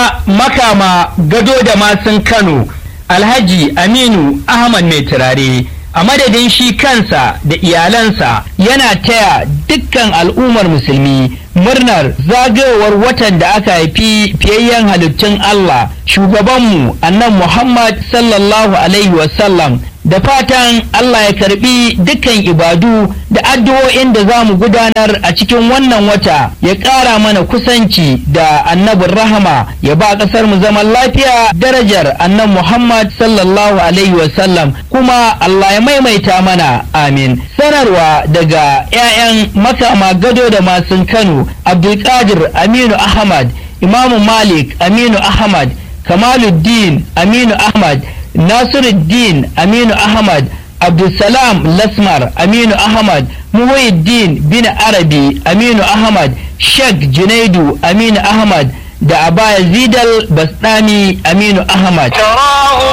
makama gado da masun kano alhaji aminu ahmad mai turare a madadin shi kansa da iyalansa yana taya dukkan al'ummar musulmi murnar zagayowar watan da aka haifi fiyayyen halittun Allah shugabanmu annan Muhammad sallallahu alaihi wasallam da fatan Allah ya karbi dukkan ibadu da addu'o'in da za mu gudanar a cikin wannan wata ya ƙara mana kusanci da annabin rahama ya ba ƙasar mu zaman lafiya darajar annan Muhammad sallallahu alaihi wasallam kuma Allah ya maimaita mana amin sanarwa daga 'ya'yan makama gado da masun Kano Abdulkadir Aminu Ahmad Imamu Malik Aminu Ahmad Kamaluddin Aminu Ahmad Nasiruddin Aminu Ahmad Abdulsalam Lasmar Aminu Ahmad Muhyiddin bin Arabi Aminu Ahmad Sheikh Junaidu Aminu Ahmad da Abaya Zidal Basdami Aminu Ahmad